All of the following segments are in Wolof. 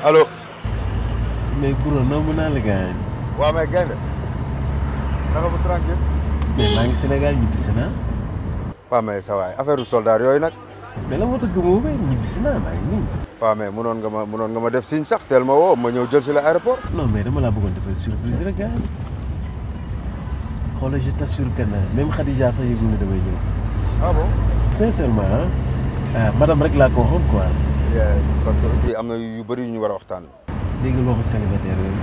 allo. mais bro nomb naa la gaañ. waaw mais gaynde naka bu tranquille. mais maa ngi Sénégal ñibbisi naa. waaw mais sa waay affaire soldat yooyu nag. mais la moo tax gëmoo ba ñibbisi naa maa ngi nii. waaw mais munoon nga ma munoon nga ma def signe sax teel ma woo ma ñëw jël si la aéroport. non mais dama laa bëggoon defal surprise rek gaañ. xoolal je t'assure que ne même Khadija sax yëgul ne damay ñëw. ah bon. sincèrement ah madame rek laa ko waxoon quoi. parce que fii am na yu bëri yu ñu war a waxtaan. dégg nga waxu célibataire yooyu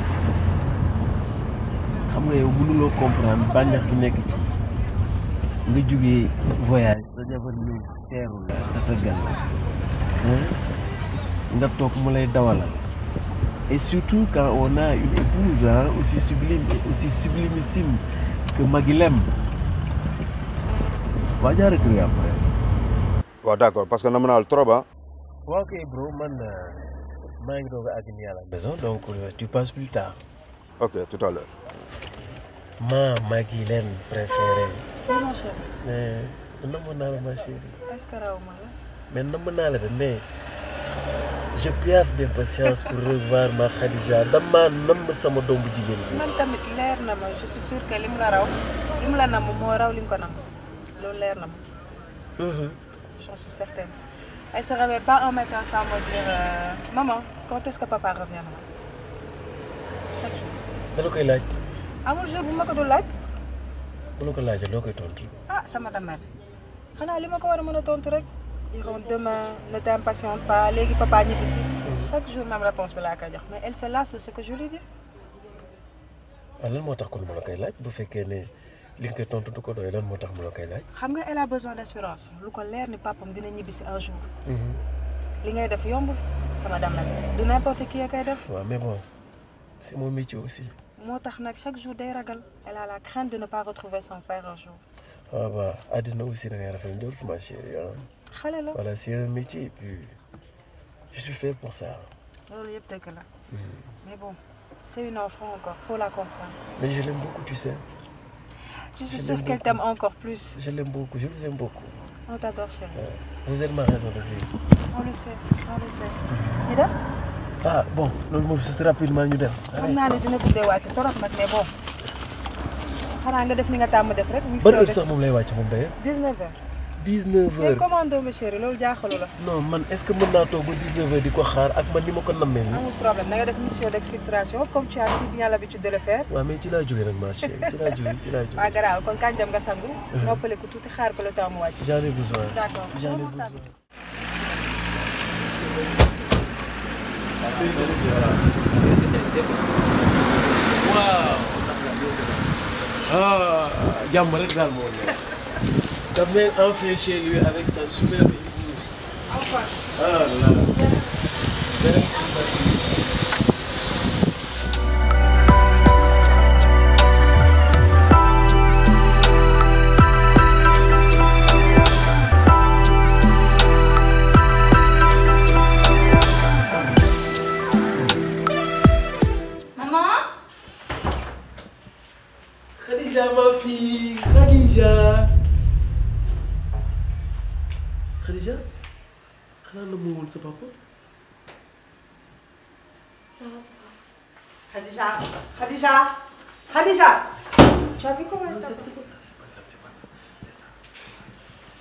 xam nga yow mënuloo comprendre bànneex bi nekk ci nga jugee voyage sa jabar ñëw teeru la tatagal la nga toog mu lay dawalal et surtout quand on a une épouse hein, aussi sublime et aussi sublimissime que Maguilem waa jaara kër après waaw d'accord parce que nam naa la trop ah. waaw kay bro man maa ngi doog a àgg nii à la maison donc euh, tu passes plus tard ok tout à l'heure ma Maguilène préférée Oui, mon chéri. mais namm naa la ma chérie Est-ce que raw ma la mais namm naa la de mais je piaffe d'impatience pour revoir ma Khadija dama namm sama doom bu jigéen bi man tamit leer na ma je suis sûre que lim la raw lim la namm moo raw lim ko namm loolu leer na ma j'en suis certaine elle se réveille pas un matin sans me dire euh, maman quand est-ce que papa reviendra chaque jour dala koy laaj amul jour bu ma ko dul laaj bu la ko laajee loo koy tontu ah sama damel xanaa li ma ko war a mën a tontu rek diront demain ne t'impatiente pas léegi papa ñibbisi chaque jour même réponse bi laa koy jox mais elle se lasse de ce que je lui dis waaw lan moo tax kon mu la koy laaj bu fekkee ne li nga koy tontu du ko doy lan moo tax mu la koy laaj xam nga elle a besoin d'assurance lu ko leer ni papam dina ñibbisi un jour li ngay def yombul sama damel du n'importe qui a koy def waaw mais bon c'est mon métier aussi moo tax nag chaque jour day ragal elle a la crainte de ne pas retrouver son père un jour waaw waaw àddina aussi da ngay rafet njort ma chérie ah xale la voilà c'est un métier et puis je suis fait pour ça loolu yëpp dëgg la mais bon c'est une enfant encore faut la comprendre mais je l'aime beaucoup tu sais je suis Je sûre l'aime qu'elle beaucoup. t'aime encore plus je l'aime beaucoup je vous aime beaucoup on t'adore chérie Ouais. vous êtes ma raison de vivre on le sait on le sait ñu dem ah bon loolu moom c'est rapidement ñu dem xam naa ne dina guddee wàcc torop nag mais bon xanaa nga def ni nga tàmm def rek mu ngi ban heure sax moom lay wàcc moom d'ailleurs 19 heures 19 tey heures commando ma chérie loolu jaaxalu la non man est-ce que mën naa toog ba 19 heures di ko xaar ak man ni ma ko nammee nii amul problème da nga def mission d'exfiltration comme tu as si bien l'habitude de le faire waaw mais ci laa jógee nag ma chérie ci laa jógee ci laa waa jógee garaaw kon kañ dem nga sangu noppaliku tuuti xaar ko le temps mu wàcc j'en ai besoin d'accord j'en ai Comment t'as- besoin ah jàmm rek daal moo nekk. Damel enfin chez lui avec sa superbe épouse. Ah là. Merci ma fille. Maman Khadija ma fille Khadija. Khadija xanaa na moo woon sa papa. Khadija Khadija Khadija tu as vu comment elle C'est t'appelle c'est pas grave, c'est pas grave, c'est pas grave. Laisse ça, laisse ça, laisse ça.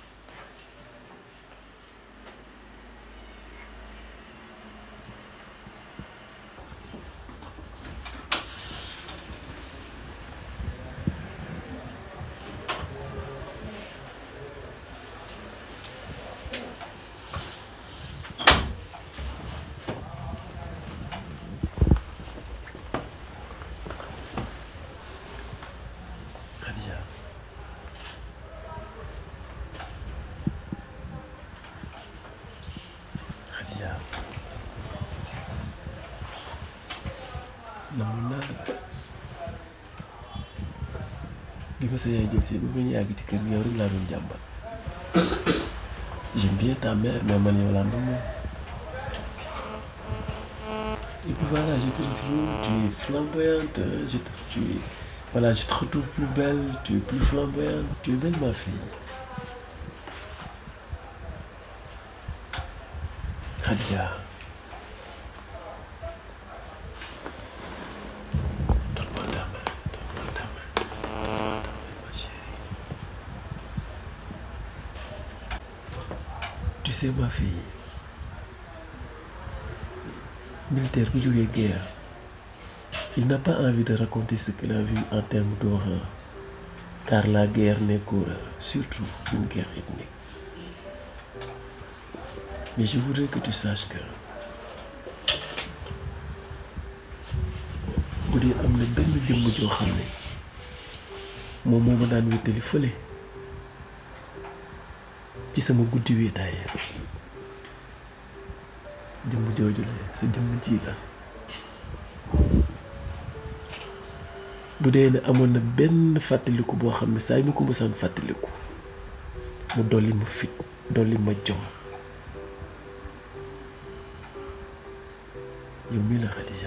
Khadija. Khadija. namoon naa la. bi ma sa yaay jël si ba ma ñu àgg ci kër gi yow rek laa doon jàmbat. j'aime bien ta mère mais man yow laa namoon. Et puis voilà, je te retrouve, tu es flamboyante, je te, tu es, voilà, je te retrouve plus belle, tu es plus flamboyante, tu es belle ma fille. Khadija. sais ma fille militaire bu jógee guerre il n'a pas envie de raconter ce qu'il a vu en termes d'horreur car la guerre n'est qu'horreur surtout une guerre ethnique mais je voudrais que tu saches que bu dee am na benn jëmm joo xam ne moom moo ma daan wéttali fële ci sama guddi wéetaay jëmm jooju la sa jëmm ji la bu dee ne amoon na benn fàttaliku boo xam ne saa yu ma ko mësaan fàttaliku mu dolli ma fit dolli ma jom yow mii la Khadija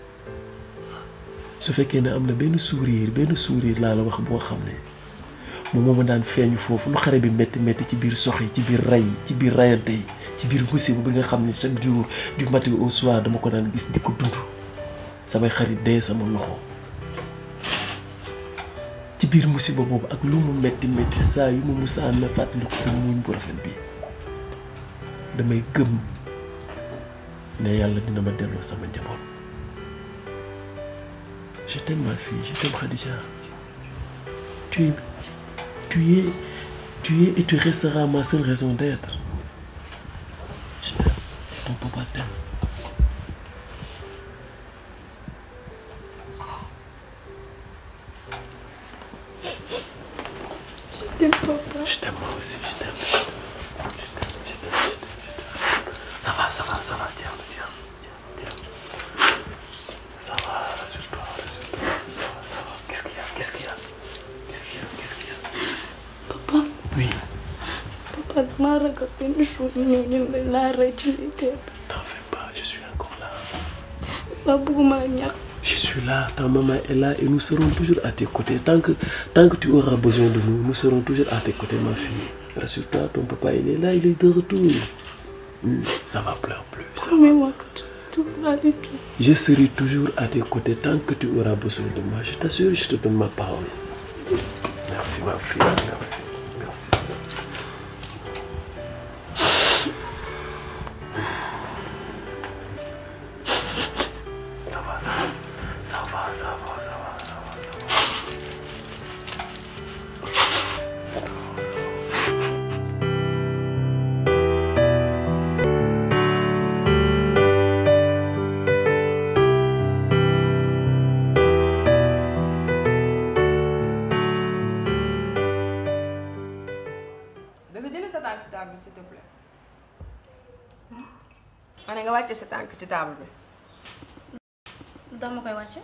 su fekkee ne am na benn sourire benn sourire laa la wax boo xam ne moom moo ma daan feeñu foofu lu xare bi métti métti ci biir sox yi ci biir ray yi ci biir rayante yi ci biir musiba bi nga xam ne chaque jour du matin au soir dama ko daan gis di ko dund samay xarit dee sama loxo ci biir musiba boobu ak lu mu métti métti saa yu ma musaan na fàttaliku sama muñ bu rafet bi damay gëm ne yàlla dina ma delloo sama njaboot je t'aime ma fille je t'aime Khadija tu es tu es tu es et tu resteras ma seule raison d'être je t'aime ton papa t'aime Je t'aime, papa. je t'aime moi aussi je t'aime je t'aime je t'aime je t'aime je t'aime ça va ça va ça va tiens tiens tiens tiens ça va rassure pas rassure pas ça va ça va qu'est-ce qu'il y a qu'est-ce qu'il y a qu'est-ce qu'il y a qu'est-ce qu'il y a Papa, oui papa damaa ragal benn jour ñu ñëw ñu ne laa rey ci militaire bi. T'en fais pas, je suis encore là. Papa bëgguma la ñàkk. Je suis là, ta maman est là et nous serons toujours à tes côtés. Tant que, tant que tu auras besoin de nous, nous serons toujours à tes côtés, ma fille. Rassure-toi, ton papa, il est là, il est de retour. Hmm, Ça va pleure plus. ça va. Promets-moi que tout va aller bien. Je serai toujours à tes côtés tant que tu auras besoin de moi. Je t'assure, je te donne ma parole. Merci, ma fille. Merci. Merci. Ça va, ça va. Ça va, ça va, ça va, ça va, ça va. bébé jëlee sa tànk si table bi s'il te plaît. ma ne nga wàcce sa tànk ci table bi. dama koy wàcce.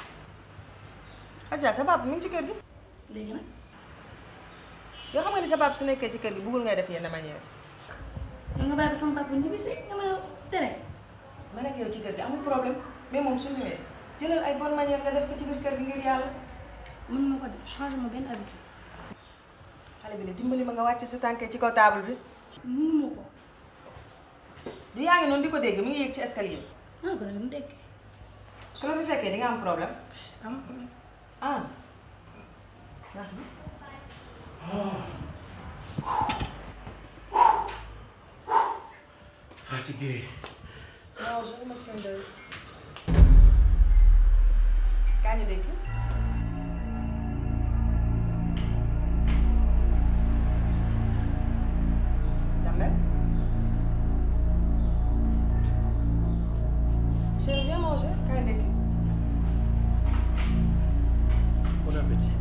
Adja sa papa mi ngi ci kër gi. léegi nag yoo xam nga ni sa papa su nekkee ci kër gi bëggul ngay def yenn manière. yow nga bàyyi ko sama papa ñibbi si nga ma tere. ma nekk yow ci kër gi amul problème mais moom su ñëwee jëlal ay bonne manière nga def ko ci biir kër gi ngir yàlla. mën ma ko def change ma benn habitude. xale bi ne dimbali ma nga wàcce sa tànk ci kaw table bi. mënuma ko. du yaa ngi noonu di ko dégg mi ngi yéeg ci escalier bi. maa ko doon dégg. su la fi fekkee di nga am problème. am problème. ah. baax na. Fatigué. non je me sens de. kaa ñu dégg. Damel. Chérie, viens manger. Kaay ndekki. Bon appétit.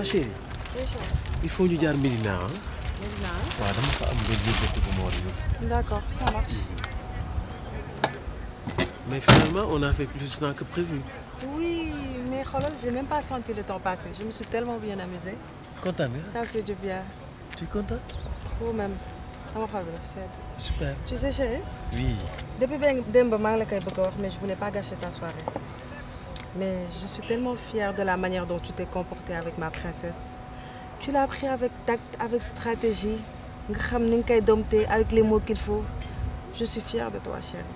ma chérie il faut ñu jaar Médina ah waaw dama fa am benn yëngatu bu ma war a yóbbu D'accord, ça marche. mais finalement on a fait plus de temps que prévu Oui, mais Kholol, j'ai même pas senti le temps passer. Je me suis tellement bien amusée. kontaan nga Ça fait du bien. tu es contente Trop même. sama xol bi dafa sedd. super Tu sais chérie, oui depuis ben démb maa ngi la koy bëgg a wax mais je voulais pas gâcher ta soirée. Mais je suis tellement fière de la manière dont tu t'es comportée avec ma princesse. Tu l'as pris avec tact, avec stratégie. nga xam ni nga koy dompter avec les mots qu'il faut. Je suis fière de toi chérie.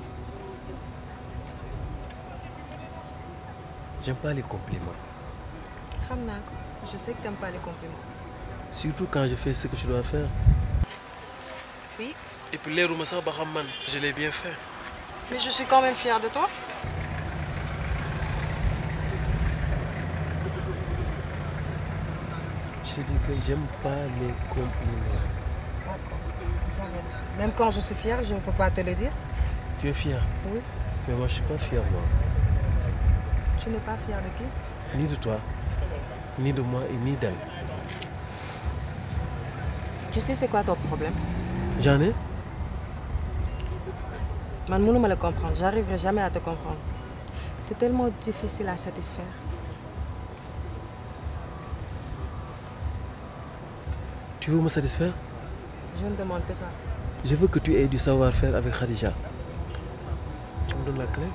j'aime pas les compliments xam naa ko je sais que t'aimes pas les compliments. surtout quand je fais ce que je dois faire Oui. et puis leeruma sax ba xam man je l'ai bien fait Mais je suis quand même fière de toi. je te dis que j'aime pas les compliments D'accord. J'arrête. Même quand je suis fière, je ne peux pas te le dire. tu es fier Oui. mais moi je suis pas fier moi Tu n'es pas fière de qui ni de toi ni de moi et ni d'elle Tu sais c'est quoi ton problème j'en ai Man mënuma la comprendre. J'arriverai jamais à te comprendre. Tu es tellement difficile à satisfaire. tu veux me satisfaire Je ne demande que ça. je veux que tu aies du savoir-faire avec Khadija tu me donnes la clé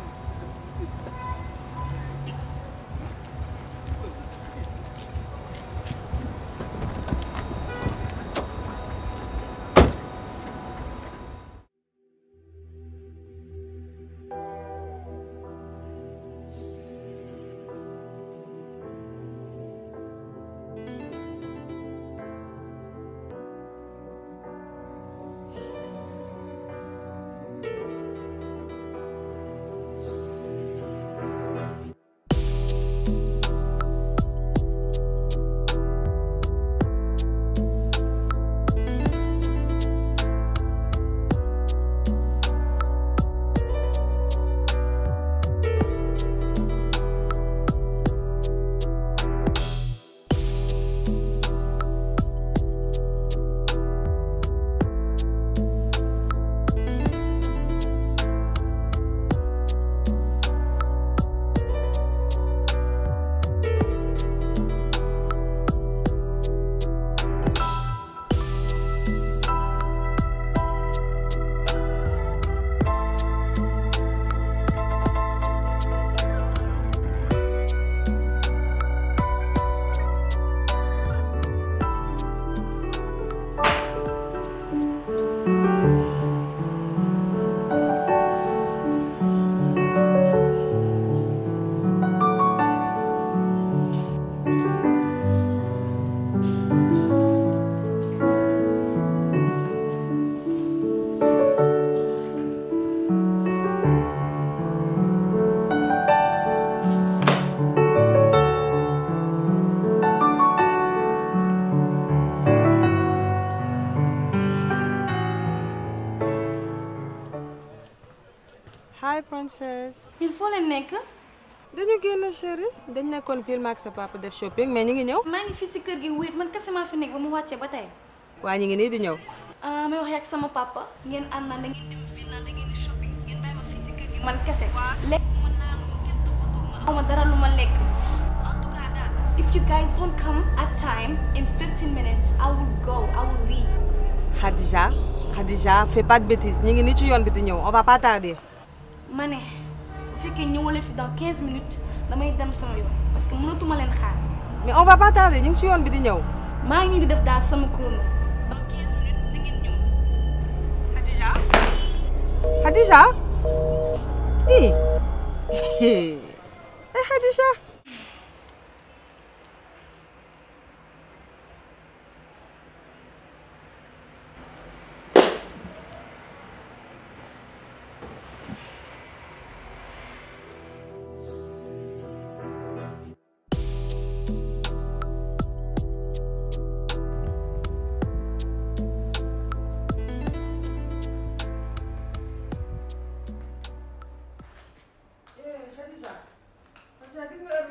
Hi princess. il faut leen nekk dañu génn chérie dañ nekkoon film ak sa papa def shopping mais ñu ngi ñëw. maa ngi fii si kër gi wéet man kese maa fi nekk ba mu wàccee ba tey waa ñu ngi nii di ñëw. ah may wax ak sama papa ngeen ànd naa da ngeen dem fii naa da ngeen di shopping ngeen bàyyi ma fii si kër gi man kese lekk ma naan ma kenn toppatoo ma aw ma dara lu ma lekk en tout cas daal if you guys don't come at time in 15 minutes I will go I will leave Khadija Khadija fais pas de bêtises ñu ngi nii ci yoon bi di ñëw on va pas tarder. ma ne bu fekkee ñëwalee fi dans 15 minutes damay dem sama yoon parce que mënatuma leen xaar mais on va pas tarder ñu ngi ci yoon bi di ñëw. maa ngi nii di def daal sama chrono dans 15 minutes na ngeen ñëw Khadija. Khadija. ii. eh Khadija. Khadija. Khadija gis nga heure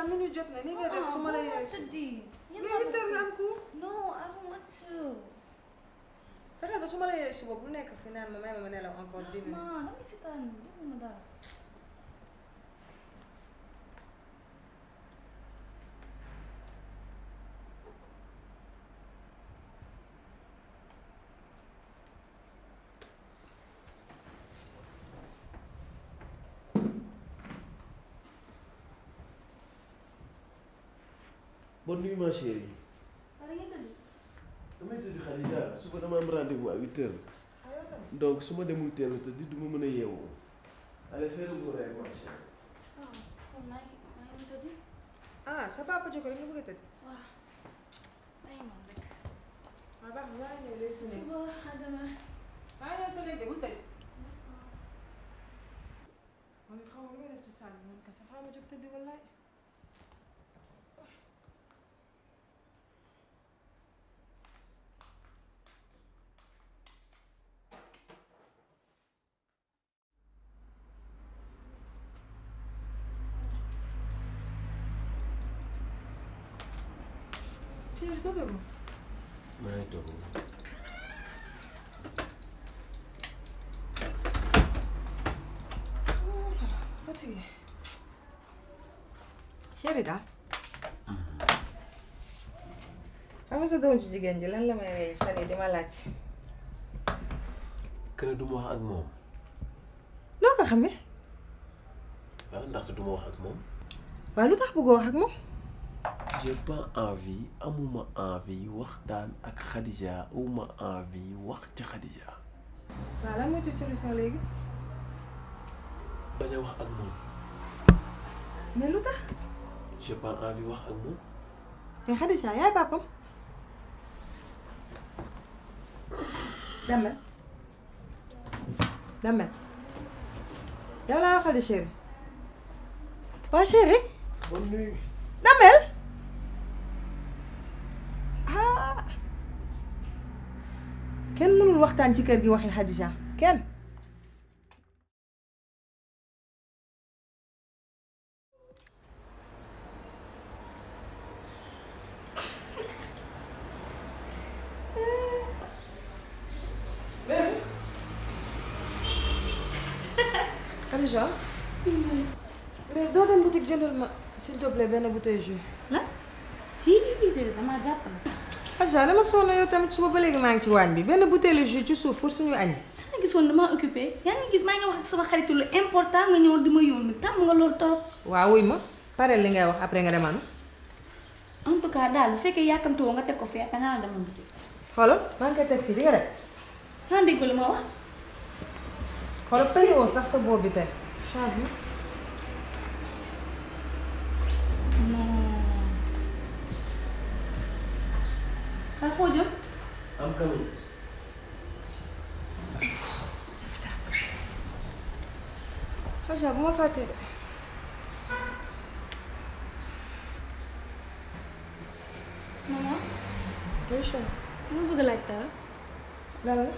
Khadija minute jot na ni ngay def su ma la yaay su tëddi. mais huit heures nga am cours No, I don't want to. fexeel ba su ma la yaay suba bu nekk fi naan ma may ma ma nelaw encore dix minutes Ma, damay seetaan defuma dara. bonne nuit ma chérie. Wala ngeen tëddi? damay tëdd Khadija suba dama am rendez-vous à huit heures donc su ma demul teel a tëdd du ma mën a yeewu. allez fais le beau rêve ma chérie. Ah, kon maa ngi maa ngi tëddi. ah sa papa jóg rek nga bëgg a tëdd Waaw. Bàyyi moom rek. waaw baax na yaa ñëw léegi sa néeg Suba à demain. yaa ñëw sa néeg de bul tëj man it xaw ma lu may def ci salle bi man kese xaw ma jóg tëddi wallaay Chérie, toogal ma. maa ngi toog. fatigué. chéri daal. xam nga sa doom ci jigéen ji lan la may fan yi di ma laaj. kenn du ma wax ak moom. noo ko xamee. waaw ndaxte du ma wax ak moom. waaw lu tax bëggoo wax ak moom. j'ai pas envie amuma envie waxtaan ak Khadija amuma envie wax ci Khadija. waaw lan moo ci solution léegi. bañ a wax ak moom. mais lu tax. j'ai pas envie wax ak moom. mais Khadija yaay papam. Damel. Damel. yow laa waxal di chéri. waa chéri. bonne nuit. Damel. ah. kenn mënul waxtaan ci kër gi waxi Khadija kenn. Khadija. mais doo dem boutique jëndal ma s'il te plaît benn bouteille jus. La? Fii déedéet damaa jàpp na. Khadija dama sonn yow tamit suba ba léegi maa ngi ci waañ bi benn bouteille jus ci suuf pour suñu añ. yaa ngi gis woon damaa occupé yaa ngi gis maa ngi wax ak sama xaritu lu important nga ñëw di ma yónni tàmm nga loolu trop. waaw wuy ma pare li ngay wax après nga demal ma. en tout cas daal bu fekkee yàkkamti woo nga teg ko fii après naa la demal boutique. xoolal maa ngi koy teg fii di nga def xanaa dégg li ma wax. xoolal payi woo sax sa boobu bi tey. change non. waa foo jëm. am kanam. Khadija bu ma fàttee de. maman oui chérie. ma bëgg a laaj dara. lan la.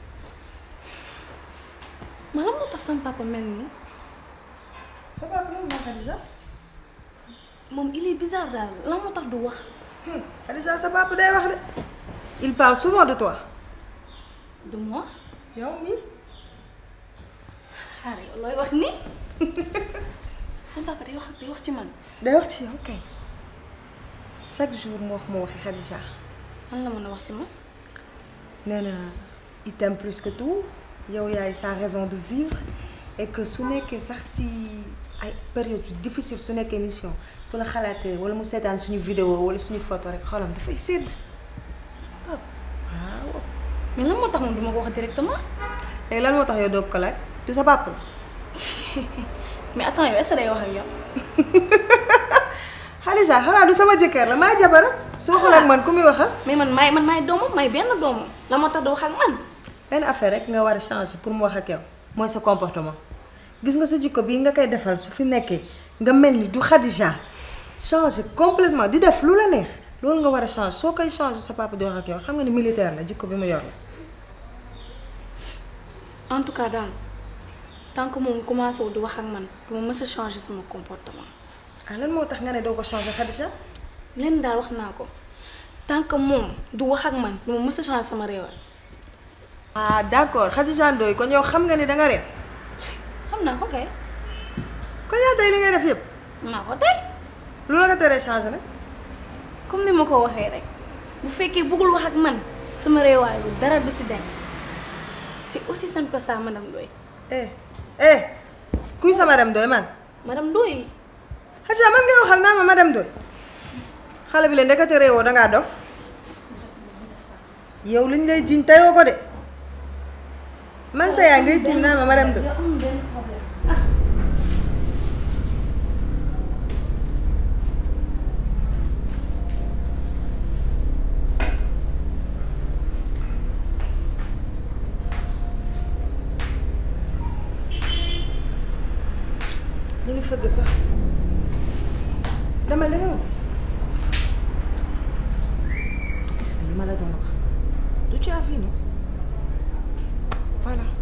ma lan moo tax sama papa mel nii. sa papa lan la Khadija. moom il est bizarre daal lan moo tax du wax. Khadija sa papa day wax de. il parle souvent de toi. du moi. yow mii. xaar yow looy wax nii. sama papa day wax day wax ci man. day wax ci yow kay. chaque jour mu wax ma waxi Khadija. lan la mën a wax si ma. nee na il t'aime plus que tout yow yaay sa raison de vivre et que su nekkee sax si ay période yu difficile su nekkee mission su la xalaatee wala mu seetaan suñu vidéo wala suñu photo rek xolam dafay sédd. sama papa. waaw. mais lan moo tax moom du ma ko wax directement. léegi lan moo tax yow doog ko laaj du sa papa la. mais attends yow est-ce que day wax ak yow. Khadija xanaa du sama jëkkër la maa jabaram soo xool ak man ku muy waxal. mais man maay man maay doomam maay benn doomam la moo tax du wax ak man. benn affaire rek nga war a changer pour mu wax ak yow mooy sa comportement gis nga sa jikko bii nga koy defal su fi nekkee nga mel ni du Khadija changer complètement di def lu la neex loolu nga war a changer soo koy changer sa papa di wax ak yow xam nga ni militaire la jikko bi mu yor la. en tout cas daal tant que moom commencé wu di wax ak man du ma mës a changer sama comportement. ah lan moo tax nga ne doo ko changer Khadija leen daal wax naa ko tant que moom du wax ak man du ma mës a changer sama réewal ah d'accord Khadija Ndoye kon yow xam nga ni danga reeb xam naa ko kay kon yaa tey li ngay def yëpp maa ko tey lu la ko teree changer nag comme ni ma ko waxee rek bu fekkee bëggul wax ak man sama réewaay bi dara du si dem c'est aussi simple que ça madame Ndoye eh eh kuy sa madame Ndoye man madame Ndoye Khadija man ngay waxal naa ma madame Ndoye xale bi leen ndekete réewoo dangaa dof yow liñ lay jiñ tayoo ko de man sa yaa ngay tiim naa ma madame Ndoye amul benn problème ñu ngi fëgg sax dama dama du gis nga li ma la doon wax du caafi no voilà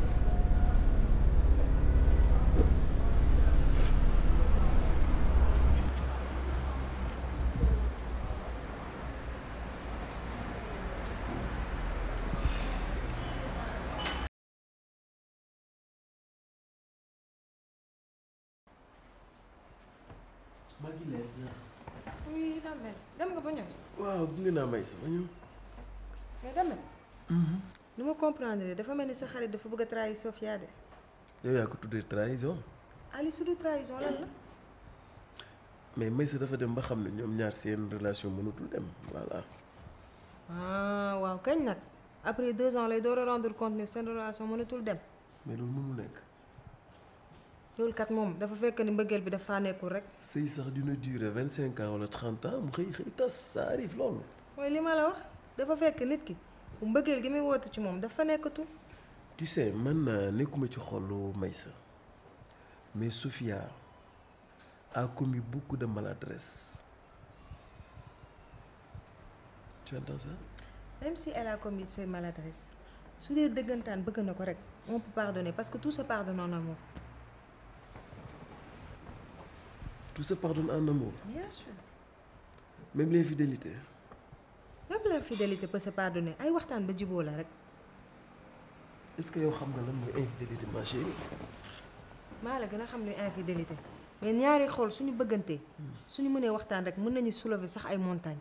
maa ngi lay oui Damel dem nga ba ñëw waaw gunge naa may sama ñëw mais Damel lu ma comprendre dafa mel ni sa xarit dafa bëgg a trahir Sofia de yow yaa ko tuddee trahison Ali su du trahison lan la mais Maysa dafa dem ba xam ne ñoom ñaar seen relation mënatul dem voilà ah waaw kañ nag après deux ans lay door a rendre compte ne seen relation mënatul dem mais loolu mënul nekk loolu kat moom dafa fekk ni mbëggeel bi dafa nekkul rek sëy sax dina durer vingt cinq ans wala trente ans mu xëy xëy tas ça arrive loolu mooy li ma la wax dafa fekk nit ki bu mbëggeel gi muy woote ci moom dafa nekkatul tu sais man euh, nekkuma ci xolu Maysa mais Sophia a commis beaucoup de maladresse tu entends ça même si elle a commis ses maladresses su dee dëggantaan bëgg na ko rek on peut pardonner parce que tout se pardonne en amour tout se pardonne en amour bien sûr même l'infidélité même la fidélité peut se pardonner ay waxtaan ba jiboo la rek est-ce que yow xam nga lan mooy infidélité ma chérie maa la gën a xam luy infidélité mais ñaari xool suñu bëggantee suñu mënee waxtaan rek mën nañu soulever sax ay montagnes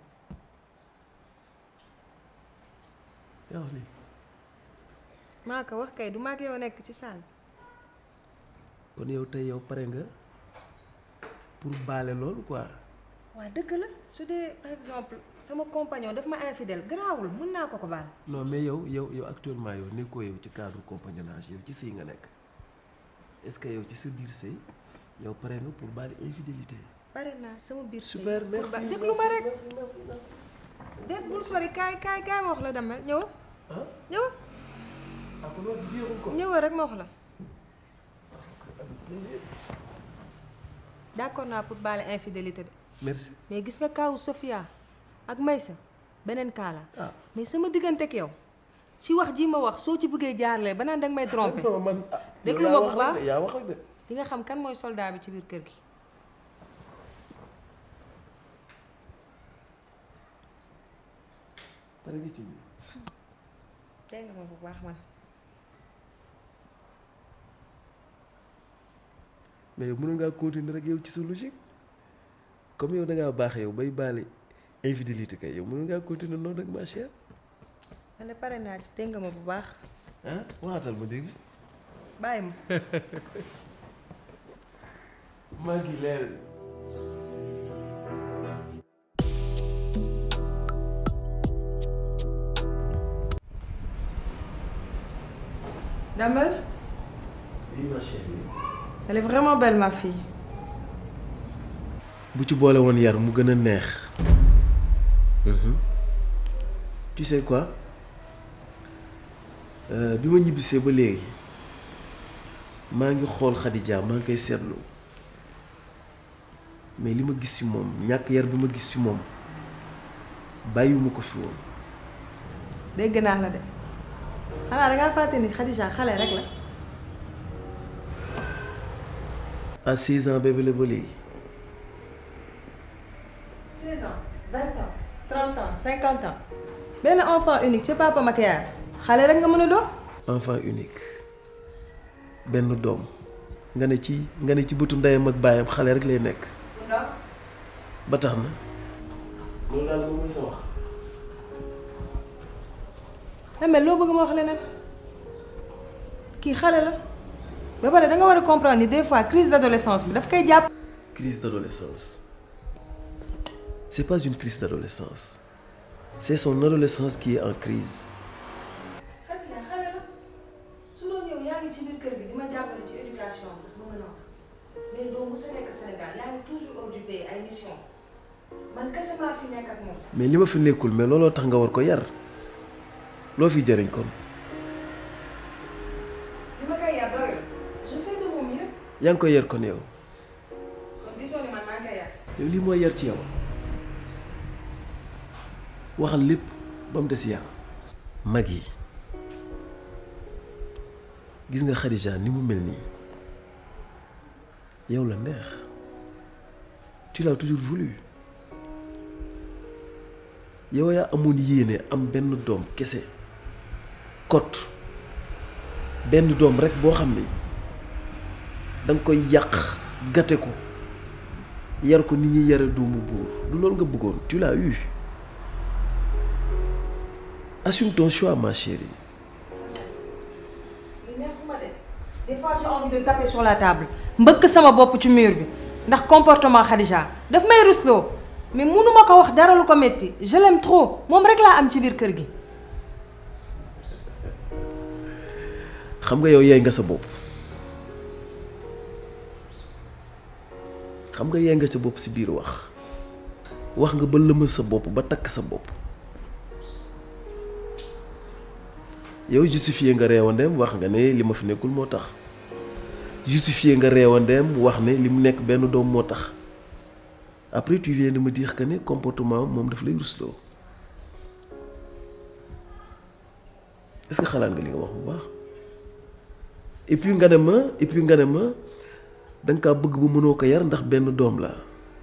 yaa wax lii maa ko wax kay du maag yow nekk ci saal kon yow tey yow pare nga pour baale loolu quoi waa dëgg la su dee par exemple sama compagnon daf ma infidèle garaawul mën naa ko ko baal non mais yow yow yow actuellement yow nekkoo yow ci cadre compagnonnage yow ci sëy nga nekk est-ce que yow ci sa biir sëy yow pare nga pour baale infidélité pare naa sama biir sëy super pour merci ba déglu ma rek merci merci merci déet bul sori kaay kaay kaay ma wax la damel ñëwal ah ñëwal ah kon wax ji jeexul ko ñëwal rek ma wax la avec plaisir d'accord naa pour baale infidélité de merci mais gis nga kaawu Sofia ak Maysa beneen kaa la ah mais sama diggante ak yow ci wax ji ma wax soo ci bëggee jaarlee ba naan danga may tromper non man ah Déglu yow ma yaa bu wax rek baax. de, yaa wax rek de di nga xam kan mooy soldat bi ci biir kër gi pare nga ci biir dégg nga ma bu baax man mais yow mënoon ngaa continuer rek yow ci sa logique comme yow da ngaa baax yow bay baale infidélité kay yow mënoon ngaa continuer noonu rek ma chère man de pare naa ci dégg nga ma bu baax ah waxaatal ma dégg bàyyi ma maa ngi leer Damel oui ma chérie elle est vraiment belle ma fille bu ci boole woon yar mu gën a neex Mhm. tu sais quoi Euh, bi ma ñibbisee ba léegi maa ngi xool Khadija maa ngi koy seetlu mais li ma gis ci moom ñàkk yar bi ma gis ci moom bàyyiwuma ko fi woon dégg naa la de xanaa dangaa fàtte ni Khadija xale rek la à 16 ans bébé la ba léegi 30 ans 50 ans benn enfant unique ca papa Makiyaar xale rek nga mën a doon. enfant unique benn doom nga ne ci nga ne ci bëtu ndeyam ak baayam xale rek lay nekk ba tax na loolu daal moom sa wax mais loo bëgg ma wax leneen kii xale la ba pare da nga war a comprendre ni des fois crise d'adolescence bi daf koy jàpp. crise d'adolescence c'est pas une crise d'adolescence c'est son adolescence qui est en crise Khadija xale la su doon yow yaa ngi ci biir kër gi di ma jàppale ci éducation am sax ma mën a wax mais doo mës a nekk Sénégal yaa ngi toujours hors du pays ay mission man kese maa fi nekk ak moom. mais li ma fi nekkul mais looloo tax nga war ko yar loo fi jëriñ kon li ma koy yar doyul je fais de mon mieux yaa ngi koy yar kon yow kon gisoo ni man maa ngi koy yar. yow lii mooy yar ci yow waxal lépp ba mu des yar mag yi gis nga Khadija ni mu mel nii yow la neex tu l'as toujours voulu yow yaa amoon yéene am benn doom kese kot benn doom rek boo xam ni danga koy yàq gate ko yar ko ni ñuy yare doomu buur du loolu nga bëggoon tu l'as eu assume ton choix ma chérie li neexuma de des fois j'ai envie de taper sur la table mbëkk sama bopp ci mur bi ndax comportement Khadija daf may rusloo mais mënuma ko wax dara lu ko metti je l'aime trop moom rek laa am ci biir kër gi. xam nga yow yeey nga sa bopp xam nga yeey nga sa bopp si biir wax wax nga ba lëmal sa bopp ba takk sa bopp yow justifié nga reewandeem wax nga ne li ma fi nekkul moo tax justifié nga reewandeem wax ne li mu nekk benn doom moo tax après tu viens de me dire que ne comportement moom daf lay rusloo est-ce que xalaat nga li nga wax bu baax et puis nga ne ma et puis nga ne ma da nga kaa bëgg bu mënoo ko yar ndax benn doom la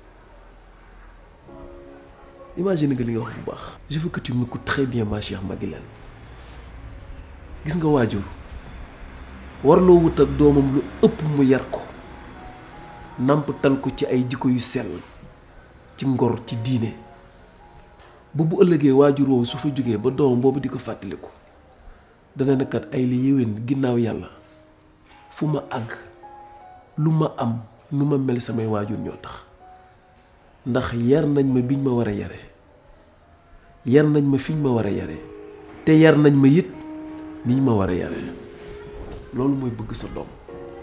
imagine nga li nga wax bu baax je veux que tu m'écoutes très bien ma chère Maguilène gis nga waajur warloo wut ak doomam lu ëpp mu yar ko nàmpatal ko ci ay jikko yu sell ci ngor ci diine ba bu ëllëgee waajur woowu su fa jógee ba doomam boobu di ko fàttaliku dana nekkat ay li yéwén ginnaaw yàlla fu ma àgg lu ma am nu ma mel samay waajur ñoo tax ndax yar nañ ma biñ ma war a yaree yar nañ ma fiñ ma war a yaree te yar nañ ma it niñ ma war a yaree loolu mooy bëgg sa doom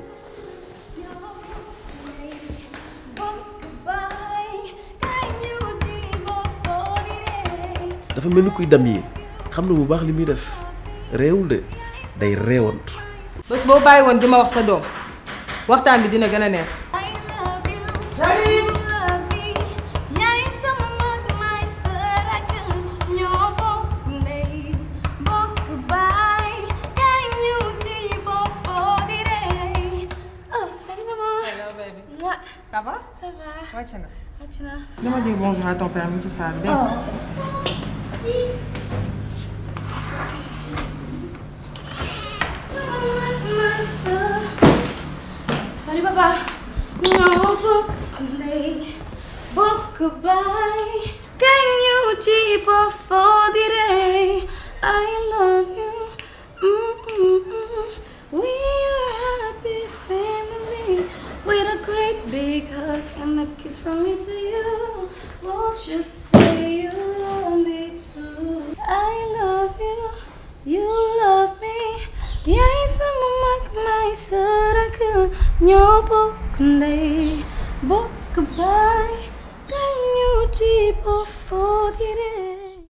dafa mel ni kuy dam yi xam na bu baax li muy def réewul de day réewantu bés boo bàyyi woon di ma wax sa doom waxtaan bi dina gën a neex. J'arrive. yaay sama mag maay sa rakk ñoo bokk ndey bokk baay yaay ñëw ci boo foo di rey oh salut maman. Hello baby. Mouah. Ça va? ça va. wàcc nga. wàcc naa. dama dire bonjour à ton père mi ci salle bi. Salut papa. ñoo bokk ndey bokk baay kañ ñëw ci ba foo di rey I love you. Mm-mm-mm. We are happy family with a great big hug and a kiss from me to you. Won't you say you love me too? I love you. You love me. yaay sama mag may sa rakk ñoo bokk ndey bokk baay kañ ñu ci bof